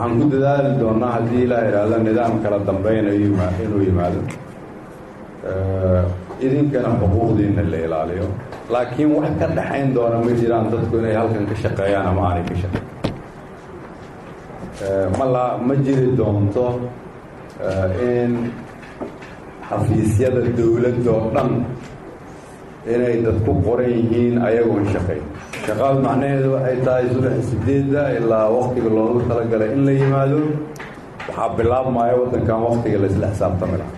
waxaan ku dadaali doonaa haddii ilaa idhaahdo nidaam kala dambeynayo inuu yimaado idinkana xuquuqdiina la ilaaliyo laakiin wax ka dhaxayn doona ma jiraan dadku inay halkan ka shaqeeyaan ama aanay ka shaqeyn mala ma jiri doonto in xafiisyada dowladda oo dhan inay dadku qoran yihiin ayagoon shaqayn shaqaad macnaheedu waxay tahay subax sideedda ilaa waktiga loogu talagalay in la yimaado waxaa bilaabmaya waddankan waktiga laisla xisaabtami laha